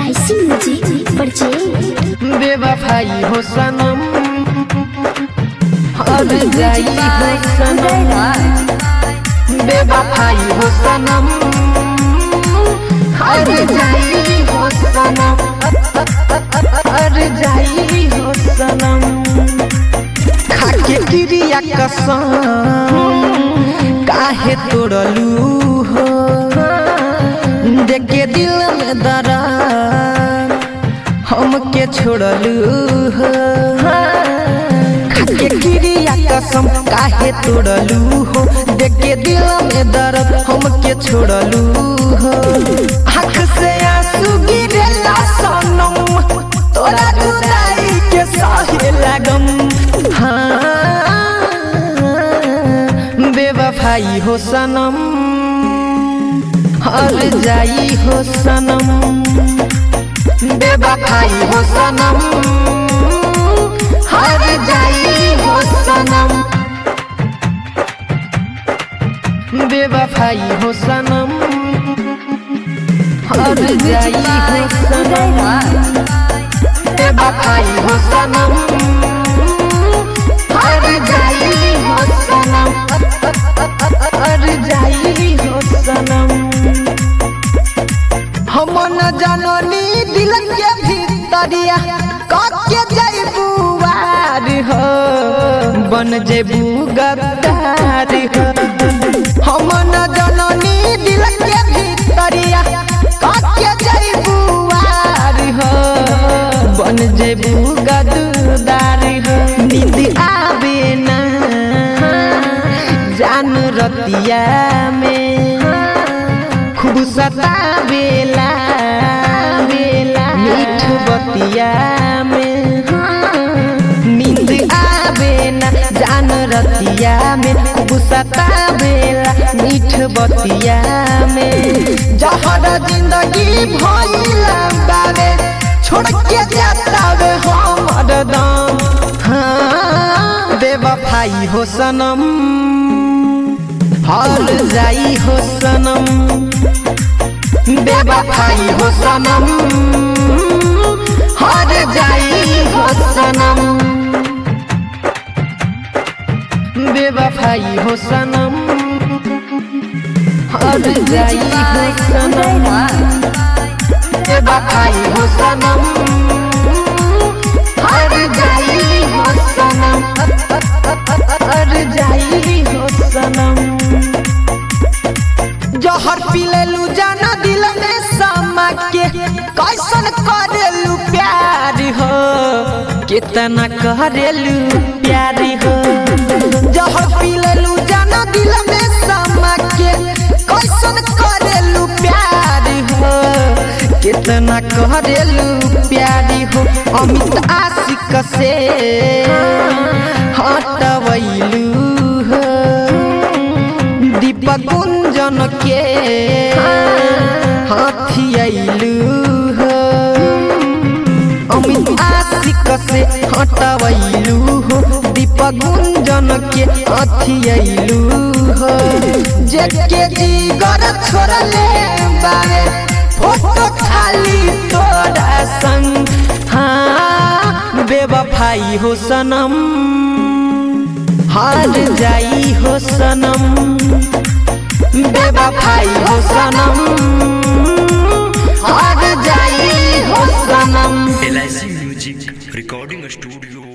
LIC music purchase बेवफाई हो सनम हर जाई हो सनम बेवफाई हो सनम हर जाई हो सनम हर जाई हो सनम खाके क्रिया कसम काहे तोड़लू हो देखे दिल में दरार हमके छोड़लू हो खाके क्रिया कसम काहे तोड़लू हो देखे दिल में दर्द हमके छोड़लू हो आँख से आंसू गिरेला सनम तोरा जुदाई के सहे लगम हाँ बेवफाई हो सनम हर जाई हो सनम बेवफाई हो सनम हर जाई हो सनम बेवफाई हो सनम हर जाई हो सनम बेवफाई हो सनम हर जाई हो सनम हर जाई हो सनम हम न जननी दिल के भीतरिया कके जैबू वार हो बन जेबू गद्दार हो हम न जननी दिल के भीतरिया कके जैबू वार हो बन जेबू गद्दार हो नींद आवे ना जान रतिया में खूब सतावेला बेला मीठ बतिया में नींद आवे ना जान रतिया में खूब सतावेला मीठ बतिया में जहर जिंदगी भइला बावे छोड़ के जाता वे हमर दम हाँ बेवफाई हो सनम हर जाई हो सनम बेवफाई हो सनम हर जाई हो सनम बेवफाई हो सनम हर जाई हो सनम बेवफाई हो सनम हर जाई हो सनम हर जाई हो सनम जहर पी लेलू जाना दिल में समा के कैसन करेलू प्यार हो कितना करेलू प्यार हो जहर पी लेलू जाना दिल में समा के कैसन करेलू प्यार हो कितना करेलू प्यार हो अमित आशिक से हटवैलू हो दीपक गुंजन के हाथी अइलू हो अमित आशिक से हटवैलू हो दीपक गुंजन के हाथी अइलू हो जेके जीगर छोड़ले बारे फोटो खाली तोरा संग हाँ बेवफाई हो सनम हार जाई हो सनम बेवफाई हो सनम हार जाई हो सनम एल म्यूजिक रिकॉर्डिंग स्टूडियो